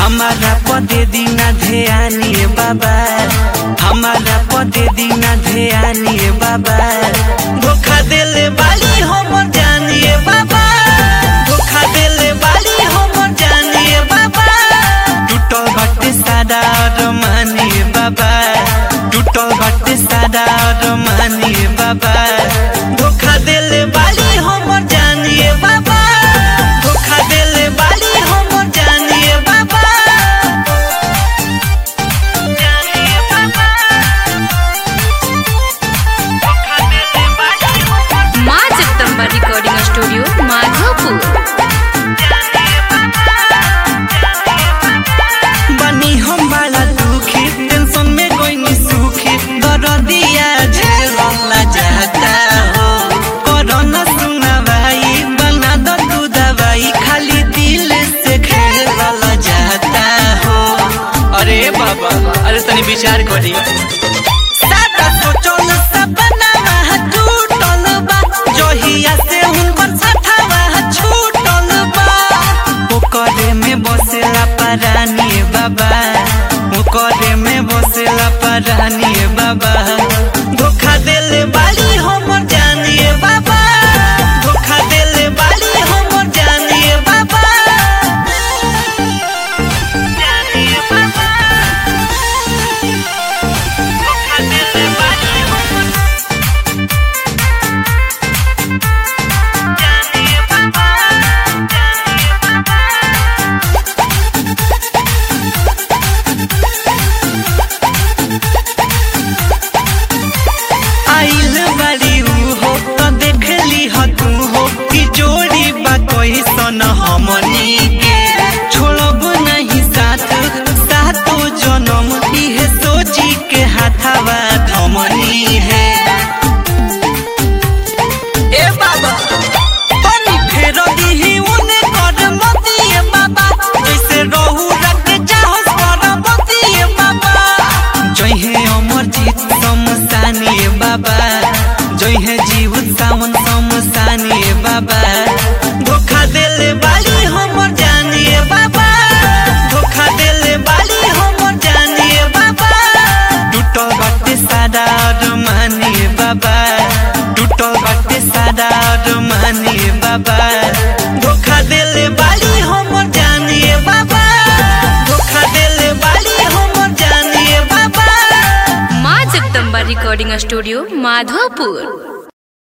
हमारा पदे दीना ध्यानी बाबा हमारा पदे दीना ध्यानी बाबा धोखा देले बाली हम जानिए बाबा धोखा देले बाली हम जानिए बाबा टूटल बाटे सादा और मानिए बाबा टूटल बाटे सादा और मानिए बाबा धोखा देले बाली हम जानिए बाबा धोखा देले बाली हम जानिए बाबा जानिए बाबा धोखा देले बाली हम माँ जगदम्बा रिकॉर्डिंग स्टूडियो माधोपुर बनी हम बड़ा दुखी टेंशन में कोई नहीं सुखी दर्दिया झेलना चाहता हो कोरोना सुना भाई बना दो तू दवाई खाली दिल से खेलना चाहता हो अरे बाबा अरे तनी विचार करी सादा सोचल सपनावा टूटल बा जहिया से हुनकर सठावा छूटल बा ओकरे में बसेला परानी बाबा ओकरे में बसेला परानी बाबा धोखा देले बाली हम जानिए बाबा धोखा देले बाली हम जानिए बाबा जानिए बाबा धोखा देले बाली हम जानिए बाबा जानिए बाबा आइल बारी ऊ हो तो देख ली ह तू हो कि जोड़ी बा कोई सन हमनी के छोड़ब नहीं साथ सातो जन्म इहे सोची के हाथावा थमनी है ए बाबा पानी फेर दीही उने कर मतिए बाबा जैसे रहू रख चाहस कर मतिए बाबा जय हे अमर जीत समसानी बाबा जय हे जीव सावन समसानी बाबा धोखा देले बाली हमर जानिए बाबा धोखा देले बाली हमर जानिए बाबा टूटल बाटे सादा और मानिए बाबा टूटल बाटे सादा और मानिए बाबा धोखा देले बाली हमर जानिए बाबा धोखा देले बाली हमर जानिए बाबा माँ जगदम्बा रिकॉर्डिंग स्टूडियो माधोपुर